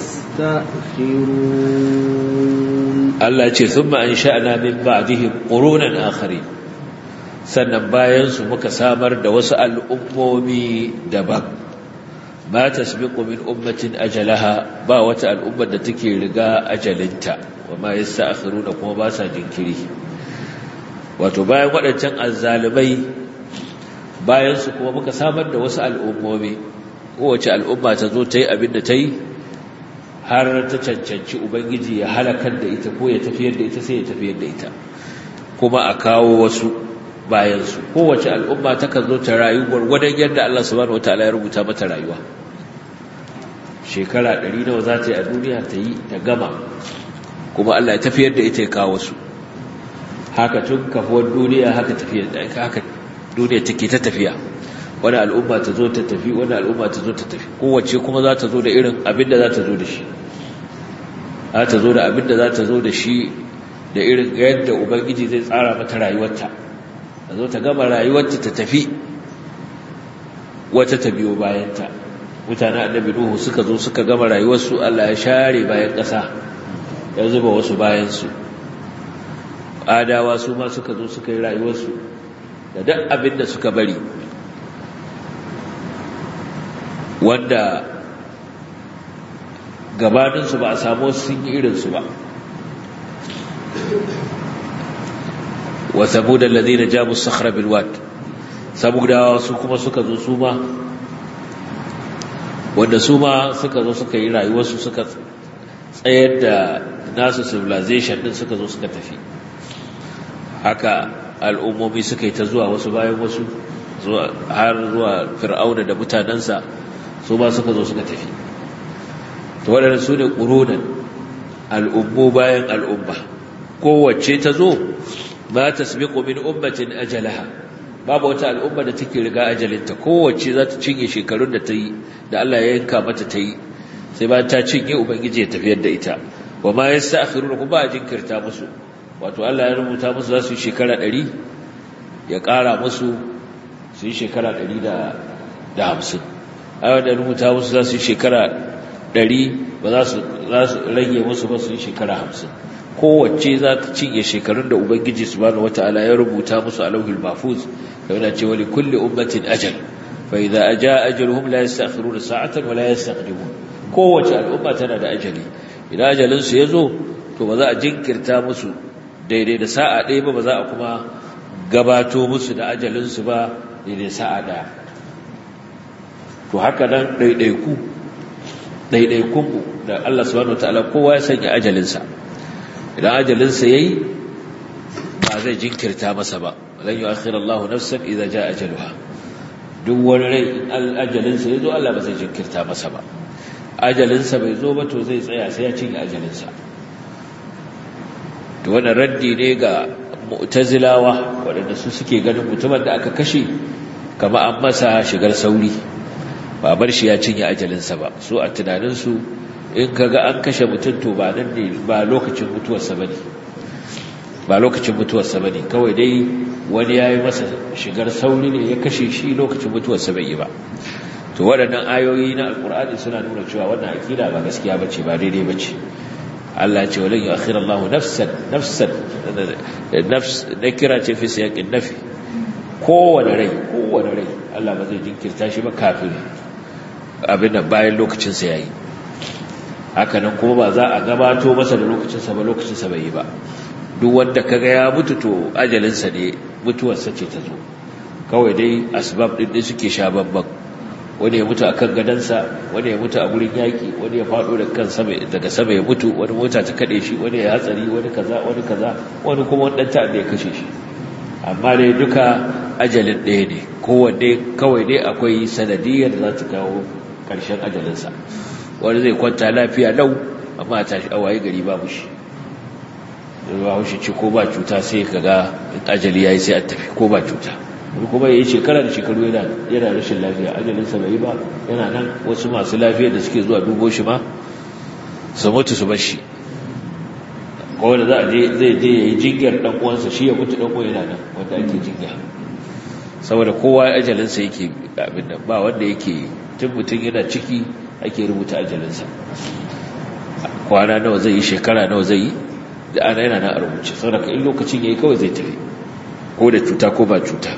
يستأخرون Allah ce sun an sha'ana min ba'dihim qurunan akhari sannan bayan su muka samar da wasu al'ummomi daban ma tasbiqu min ummatin ajalaha ba wata al'ummar da take riga ajalinta wa ma yasta'khiruna kuma ba sa jinkiri wato bayan waɗancan azzalibai bayan su kuma muka samar da wasu al'ummomi kowace al'umma ta zo ta yi abin da ta yi har ta cancanci ubangiji ya halakar da ita ko ya tafiyar da ita sai ya tafiyar da ita kuma a kawo wasu bayansu kowace al'umma takan zo ta rayu gwargwadon yadda Allah subhanahu wataala ya rubuta mata rayuwa shekara ɗari nawa za ta yi a duniya ta yi ta gama kuma Allah ya tafiyar da ita ya kawo su haka tun kafuwar duniya haka tafiyar haka duniya take ta tafiya wani al'umma ta zo ta tafi wani al'umma ta zo ta tafi kowace kuma za ta zo da irin abin da za ta zo da shi za ta zo da abin da za ta zo da shi da irin yadda ubangiji zai tsara mata rayuwarta ta zo ta gama rayuwarta ta tafi wata ta biyo bayanta mutanen annabi nuhu suka zo suka gama rayuwarsu Allah ya share bayan ƙasa ya zuba wasu bayansu adawa su ma suka zo suka yi rayuwarsu da duk abin da suka bari wanda gabaninsu ba a samu sun yi irinsu ba wa samudan ladina jabu sakhra bil wad samudawa su kuma suka zo su ma wanda su ma suka zo suka yi rayuwarsu suka tsayar da nasu civilization din suka zo suka tafi haka al'ummomi suka yi ta zuwa wasu bayan wasu har zuwa fir'auna da mutanensa su ma suka zo suka tafi to waɗanda su ne ƙurunan al'ummu bayan al'umma kowace ta zo ba ta sami min ummatin ajalaha babu wata al'umma da take riga ajalinta kowace za ta cinye shekarun da ta yi da Allah ya yanka mata ta yi sai ba ta cinye ubangiji ya tafiyar da ita wa ma ya sa akhiru kuma a jinkirta musu wato Allah ya rubuta musu za su yi shekara ɗari ya ƙara musu su yi shekara ɗari da hamsin a da rubuta musu za su yi shekara ɗari ba za su rage musu ba su yi shekara hamsin kowace za ta cinye shekarun da ubangiji subhanahu wata'ala ya rubuta musu a lauhul mahfuz da yana cewa li kulli ummatin ajal fa idza aja ajaluhum la yastakhiruna sa'atan wa la yastaqdimun kowace al'umma tana da ajali idan ajalin su yazo to ba za a jinkirta musu daidai da sa'a ɗaya ba ba za a kuma gabato musu da ajalin su ba daidai sa'a ɗaya to haka nan ɗaiɗaiku ɗaiɗaikunmu da Allah subhanahu wata'ala kowa ya sanya ajalinsa idan ajalinsa ya yi ba zai jinkirta masa ba lan yi akhirar Allah nafsan idan ja ajaluha duk wani rai in ajalinsa ya zo Allah ba zai jinkirta masa ba ajalinsa bai zo ba to zai tsaya sai ya cinye ajalinsa to wannan raddi ne ga mu'tazilawa waɗanda su suke ganin mutumin da aka kashe kama an masa shigar sauri ba bar shi ya cinye ajalinsa ba su a tunaninsu in kaga an kashe mutum to ba nan ne ba lokacin mutuwarsa bane ba lokacin mutuwarsa bane kawai dai wani yayi masa shigar sauri ne ya kashe shi lokacin mutuwarsa bai yi ba to waɗannan ayoyi na alkur'ani suna nuna cewa wannan akida ba gaskiya bace ba daidai bace Allah ya ce walan yu'akhir Allah nafsan nafsan nafs nakira ce fi siyaqin nafi kowane rai kowane rai Allah ba zai jinkirta shi ba kafin abin da bayan lokacin sa yayi haka nan kuma ba za a gabato masa da lokacinsa ba lokacinsa bai yi ba duk wanda kaga ya mutu to ajalinsa ne mutuwarsa ce ta zo kawai dai asbab din da suke sha babban wani ya mutu akan gadansa wani ya mutu a gurin yaki wani ya faɗo da kan sama daga sama ya mutu wani mota ta kade shi wani ya hatsari wani kaza wani kaza wani kuma wani dan ta'adda ya kashe shi amma dai duka ajalin ɗaya ne kowanne kawai dai akwai sanadiyar da za ta kawo ƙarshen ajalinsa wani zai kwanta lafiya lau amma ta shi awaye gari babu shi ba shi ce ko ba cuta sai ka ga ajali ya yi sai a tafi ko ba cuta wani kuma ya yi shekara da shekaru yana rashin lafiya ajalinsa bai yi ba yana nan wasu masu lafiya da suke zuwa dubo shi ma su mutu su bar shi kawai da za a zai je ya yi jinyar ɗan uwansa shi ya mutu ɗan uwan yana nan wanda ake jinya saboda kowa ajalinsa yake abin nan ba wanda yake tun mutum yana ciki ake rubuta ajalinsa kwana nawa zai yi shekara nawa zai yi da ana yana na a rubuce saboda in lokacin ya yi kawai zai tafi ko da cuta ko ba cuta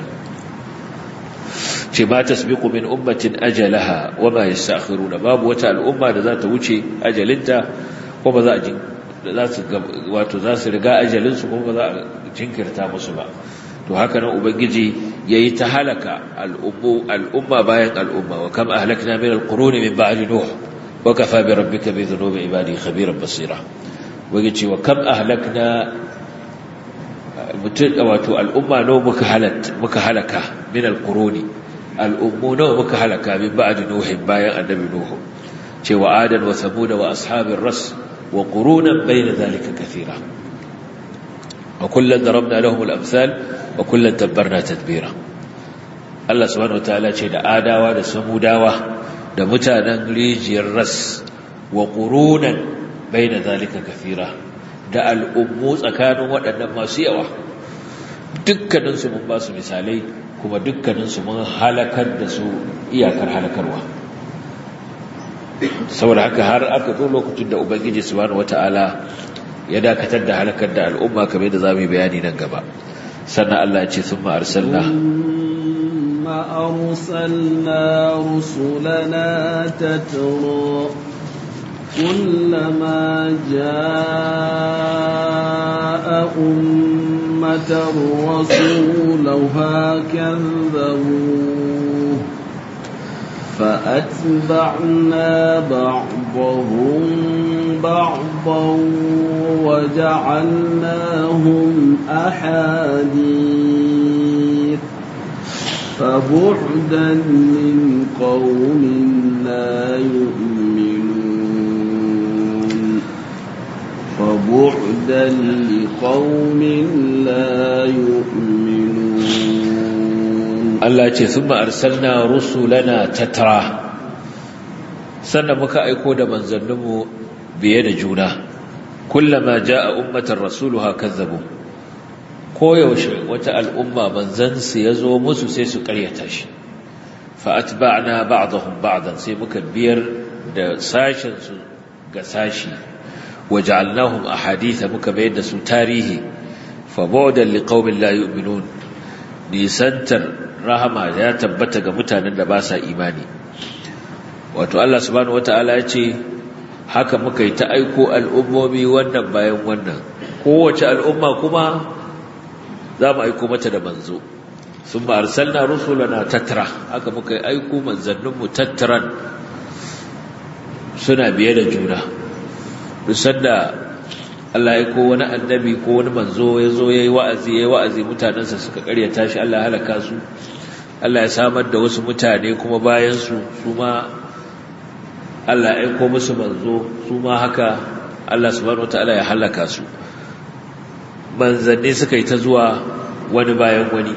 ce ma tasbiqu min ummatin ajalaha wa ma yastakhiruna babu wata al'umma da za ta wuce ajalinta ko ba za a za su wato za su riga ajalinsu ko ba za a jinkirta musu ba to haka nan ubangiji yayi ta halaka al'umma bayan al'umma wa kam ahlakna min al-quruni min ba'di nuh wa kafa bi rabbika bi dhunubi ibadi khabiran basira ubangiji wa kam ahlakna mutun wato al'umma no muka halat muka halaka min al-quruni al'ummu no muka halaka min ba'di nuh bayan annabi nuh cewa adan wa samud wa ashabir ras wa qurunan bayna dhalika kathira وكلا ضربنا لهم الأمثال وكلا تبرنا تدبيرا Allah subhanahu wataala ce da adawa da samudawa da mutanen rijiyar ras wa qurunan baina zalika kafira da al'ummu tsakanin waɗannan masu yawa dukkaninsu mun ba su misalai kuma dukkaninsu mun halakar da su iyakar halakarwa saboda haka har aka zo lokacin da ubangiji subhanahu wata'ala ya dakatar da halakar da al'umma kamar da zamu yi bayani nan gaba sannan Allah ya ce summa arsalna ثم أرسلنا رسلنا تترى كلما جاء أمة رسولها كذبوه فأتبعنا بعضهم بعضا وجعلناهم أحاديث فبعدا للقوم لا يؤمنون فبعدا لقوم لا يؤمنون Allah ce sun arsalna rusulana tattara sannan muka aiko da manzanninmu biye da juna kullama ja'a ummatan rasuluha kazzabu koyaushe wata al'umma manzansu ya zo musu sai su karyata shi fa'atba'na ba'dahum ba'dan sai muka biyar da sashensu ga sashi waja'alnahum ahaditha muka bayar da su tarihi fa ba'dan liqaumin la yu'minun nisantar rahama ya tabbata ga mutanen da ba sa imani wato Allah subhanahu wataala ya ce haka muka yi ta aiko al'ummomi wannan bayan wannan kowace al'umma kuma za mu aiko mata da manzo sun ba arsalna rusulana tattara haka muka yi aiko manzanninmu tattaran suna biye da juna dusan da Allah ya ko wani annabi ko wani manzo ya zo ya yi wa'azi ya yi wa'azi mutanensa suka karyata shi Allah halaka su Allah ya samar da wasu mutane kuma bayansu su ma Allah ya aiko musu manzo su ma haka Allah subhanahu wataala ya halaka su manzanni suka yi ta zuwa wani bayan wani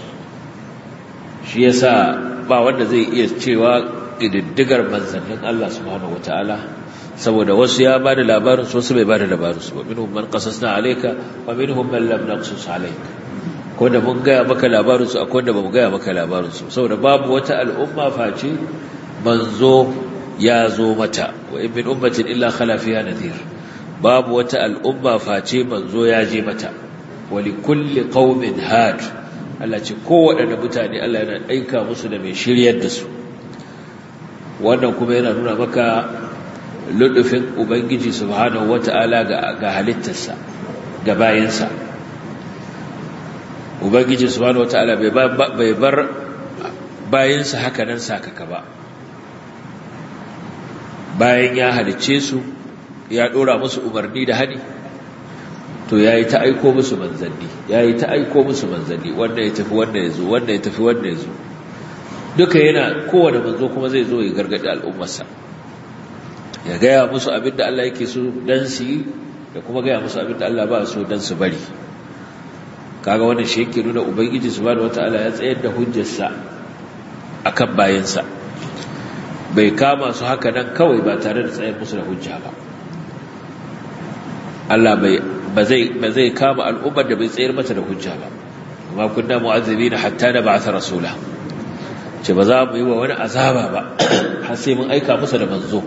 shi yasa ba wanda zai iya cewa ƙididdigar manzannin Allah subhanahu wataala saboda wasu ya ba da labarin su wasu bai ba da labarin su wa minhum man qasasna alayka wa minhum man lam naqsus alayka ko da mun gaya maka labarin su akwai da bamu gaya maka labarin su saboda babu wata al'umma face manzo ya zo mata wa in min ummatin illa khala fiha nadhir babu wata al'umma face manzo ya je mata wa li kulli qaumin had Allah ce kowaɗanne mutane Allah yana aika musu da mai shiryar da su wannan kuma yana nuna maka ludufin ubangiji subhanahu wata'ala ga ga halittarsa ga bayinsa ubangiji subhanahu wata'ala bai bar bayinsa haka nan sakaka ba bayan ya halicce su ya dora musu umarni da hani to yayi ta aiko musu manzanni yayi ta aiko musu manzanni wanda ya tafi wanda ya zo wanda ya tafi wanda ya zo duka yana kowane manzo kuma zai zo ya gargadi al'ummarsa ya gaya musu abin da Allah yake so dan su yi da kuma gaya musu abin da Allah ba so dan su bari kaga wannan shi yake nuna ubangiji subhanahu wataala ya tsayar da hujjarsa akan bayansa bai kama su haka nan kawai ba tare da tsayar musu da hujja ba Allah bai ba zai ba zai kama al'ummar da bai tsayar mata da hujja ba kuma kunna mu'azzibina hatta da ba'atha rasula ce ba za mu yi wa wani azaba ba har sai mun aika musu da manzo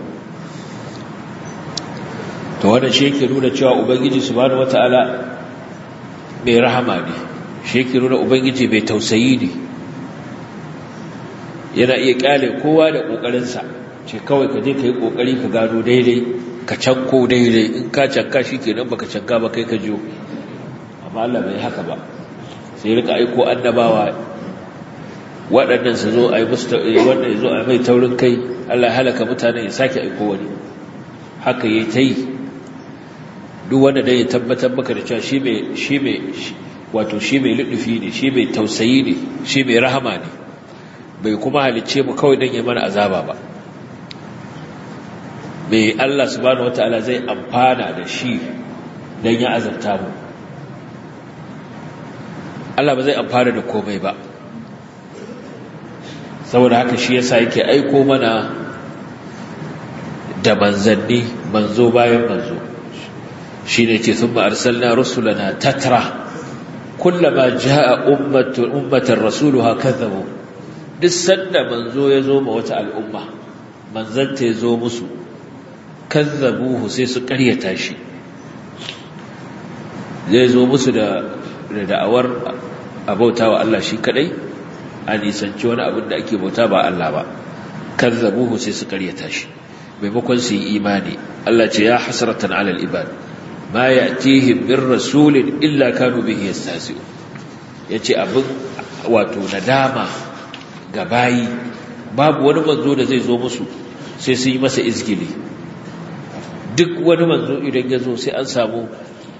to wannan shi yake nuna cewa ubangiji subhanahu wataala mai rahama ne shi yake nuna ubangiji mai tausayi ne yana iya kyale kowa da kokarinsa ce kawai ka je ka yi kokari ka gano daidai ka canko daidai in ka canka shi kenan baka canka ba kai ka jiyo amma Allah bai haka ba sai rika aiko annabawa waɗannan su zo a yi musu wannan ya zo a mai taurin kai Allah ya halaka mutanen ya sake aiko wani haka yayi ta yi duk wanda dai ya tabbatar maka da cewa shi mai shi mai wato shi mai ludufi ne shi mai tausayi ne shi mai rahama ne bai kuma halicce mu kawai don ya mana azaba ba mai Allah subhanahu wataala zai amfana da shi don ya azabta mu Allah ba zai amfana da komai ba saboda haka shi yasa yake aiko mana da manzanni manzo bayan manzo shine ce thumma arsalna rusulana tatra kullama jaa ummatu ummatan rasuluha kadhabu duk sanda manzo ya zo ma wata al'umma manzanta ya zo musu kazzabuhu sai su karyata shi zai zo musu da da'awar abauta wa Allah shi kadai a nisanci wani abin da ake bauta ba Allah ba kazzabuhu sai su karyata shi maimakon su yi imani Allah ce ya hasratan alal ibad ma ya'tihim min rasulin illa kanu bihi yastahzi'un yace abin wato nadama ga bayi babu wani manzo da zai zo musu sai su yi masa izgili duk wani manzo idan ya zo sai an samu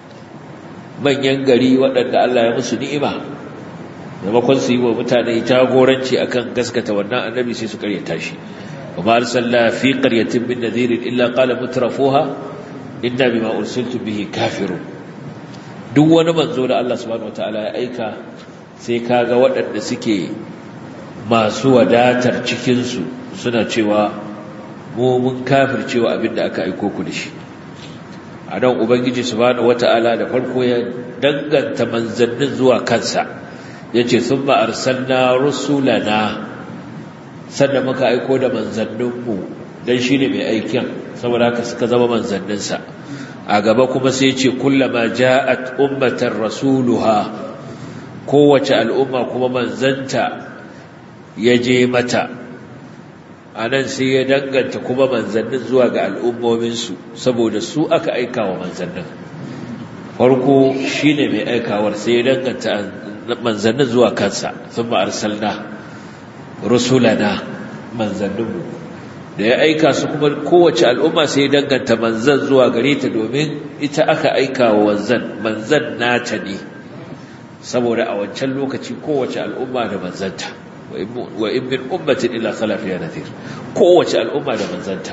manyan gari waɗanda Allah ya musu ni'ima maimakon su yi wa mutane jagoranci akan gaskata wannan annabi sai su karyata shi وما أرسلنا في قرية من نذير إلا قال مترفوها إنا بما أرسلت به كافرون duk wani manzo da Allah subhanahu wataala ya aika sai kaga waɗanda suke masu wadatar cikinsu suna cewa mu mun kafircewa abin da aka aiko ku da shi a nan ubangiji subhanahu wataala da farko ya danganta manzannin zuwa kansa yace thumma arsalna rusulana sannan muka aiko da manzanninmu don shi ne mai aikin saboda haka suka zama manzanninsa a gaba kuma sai ce kullama ja'at ummatar rasuluha kowace al'umma kuma manzanta ya je mata a nan sai ya danganta kuma manzannin zuwa ga al'ummominsu saboda su aka aika wa manzannin farko shi ne mai aikawar sai ya danganta manzannin zuwa kansa sun ma'arsalna rusulana manzanninmu da ya aika su kuma kowace al'umma sai ya danganta manzan zuwa gare ta domin ita aka aika wa wanzan manzan nata ne saboda a wancan lokaci kowace al'umma da manzanta wa in min ummatin illa khala fiha nadhir kowace al'umma da manzanta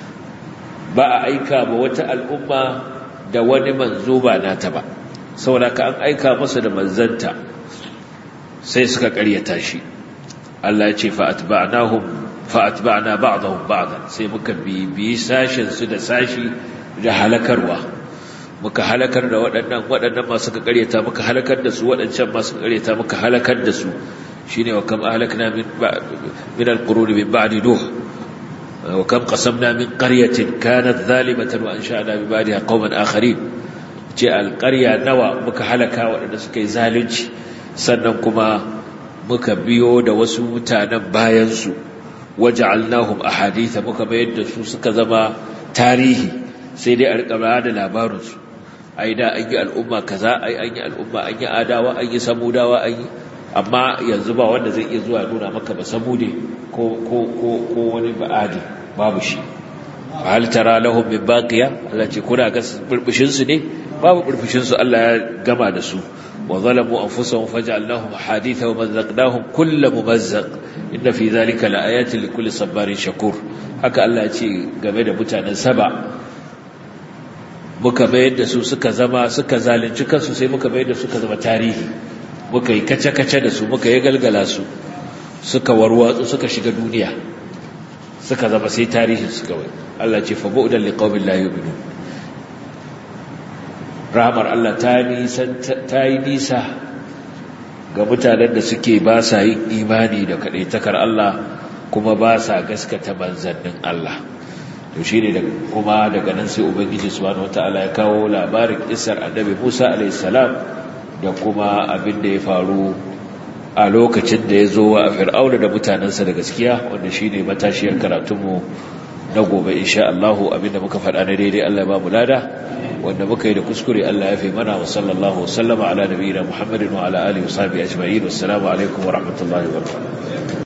ba a aika ba wata al'umma da wani manzo ba nata ba saboda ka an aika masa da manzanta sai suka karyata shi Allah ya ce fa'atba'nahum fa'atba'na ba'dahum ba'dan sai muka bibi sashin su da sashi da halakarwa muka halakar da waɗannan waɗannan masu ka ƙaryata muka halakar da su waɗancan masu ka ƙaryata muka halakar da su shine wa kam ahlakna min min al-qurun min ba'di nuh wa kam qasamna min qaryatin kanat zalimatan wa ansha'na bi ba'daha qauman akharin ce al-qarya nawa muka halaka waɗanda suka yi zalunci sannan kuma muka biyo da wasu mutanen bayansu waja'alnahum ahaditha muka mayar da su suka zama tarihi sai dai a rika da labarinsu ai da an yi al'umma kaza ai an yi al'umma an yi adawa an yi samudawa an yi amma yanzu ba wanda zai iya zuwa nuna maka ba samude ko ko ko ko wani ba'adi babu shi hal tara lahum min baqiya Allah ce kuna ga burbushin su ne babu burbushin su Allah ya gama da su وظلموا أنفسهم فجعلناهم حديثا ومزقناهم كل ممزق إن في ذلك لآيات لكل صبار شكور haka Allah ce game da mutanen saba muka bayar da su suka zama suka zalunci kansu sai muka bayar da suka zama tarihi muka yi kace-kace da su muka yi galgala su suka warwatsu suka shiga duniya suka zama sai tarihin su kawai Allah ce fa bu'dan liqaumin la yu'minun rahamar Allah ta yi nisa ga mutanen da suke ba sa yin imani da kaɗaitakar Allah kuma ba sa gaskata manzannin Allah to shi ne kuma daga nan sai ubangiji subhanahu wataala ya kawo labarin kisar annabi Musa alaihissalam da kuma abin da ya faru a lokacin da ya zo wa fir'auna da mutanensa da gaskiya wanda shi ne matashiyar karatunmu na gobe insha Allah abinda muka faɗa na daidai Allah ba mu lada wanda muka yi da kuskure Allah ya fi mana wa sallallahu wasallama ala nabiyina Muhammadin wa ala alihi wa sahbihi ajma'in wassalamu alaikum wa rahmatullahi wa barakatuh